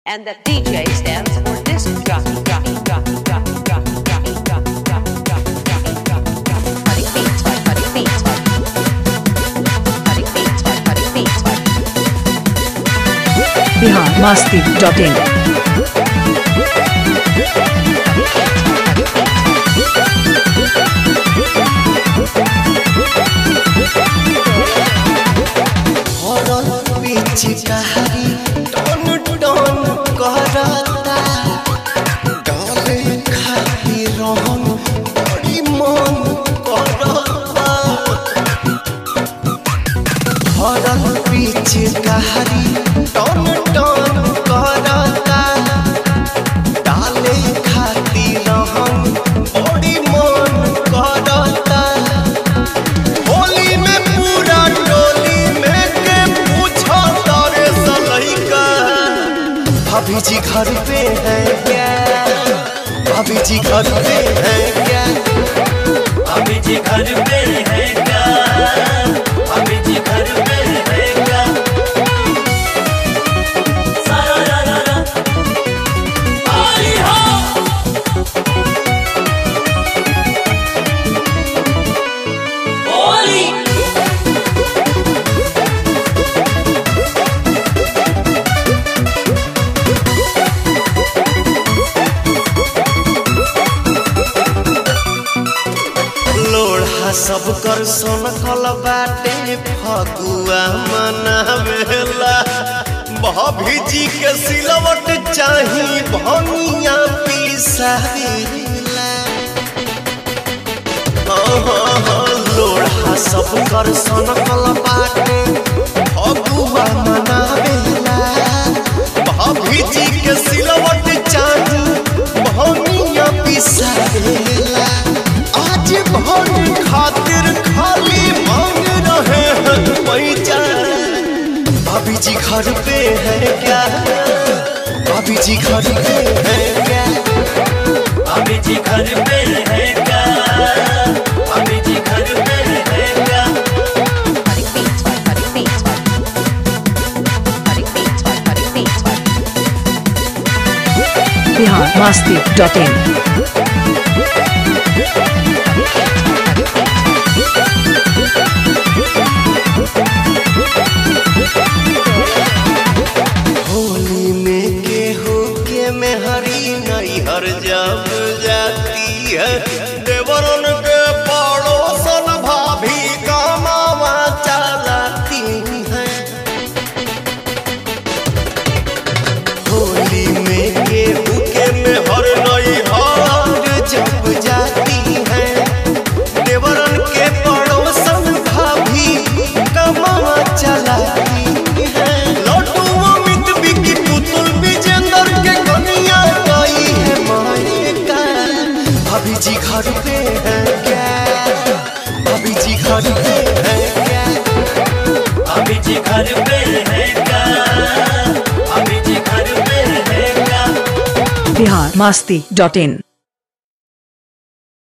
And the DJ stands for disc jockey, jockey, jockey, jockey, jockey, jockey, jockey, jockey, jockey, jockey, jockey, jockey. Cutting beats by cutting beats by cutting beats by cutting beats by Bihar Masti dot in हरल पिचकारी टन टन करता डरे खाती रहन बड़ी मन करता हरल पिचकारी टन टन करता डाले खाती रहन बड़ी मन करता होली में पूरा टोली में के पूछो तारे सलैका भाभी जी घर पे है क्या भाभी जी घर पे है क्या अभी जी घर पे है क्या अभी जी घर पे है क्या सारा रा रा रा आई हो होली लोढ़ा सब कर सोनकल बाटे फगुआ मनावेला भाभी जी के सिलवट चाही भनिया पिसावेला लोढ़ा सब कर सोनकल बाटे फगुआ मनावेला भाभी जी के सिलवट चाही भनिया पिसावेला आज भर खातिर खाली मांग रहे हैं पैसा भाभी जी घर पे है क्या भाभी जी घर पे है क्या अभी जी घर पे है क्या अभी जी घर पे है क्या cutting beats by cutting beats by cutting beats by cutting beats by Bihar Masti dot in Holi में केहू के मेहरी नैहर जब जाती है देवरन के पड़ोसन भाभी कमावा चलाती है होली में केहू के मेहर नैहर जब जाती है देवरन के पड़ोसन भाभी कमावा चलाती है लड्डू अमित बिकी पुतुल विजेंद्र के कन्या गई है मायका भाभी जी घर पे है क्या भाभी जी घर पे है क्या अभी जी घर पे है क्या अभी जी घर पे है क्या बिहार मस्ती डॉट इन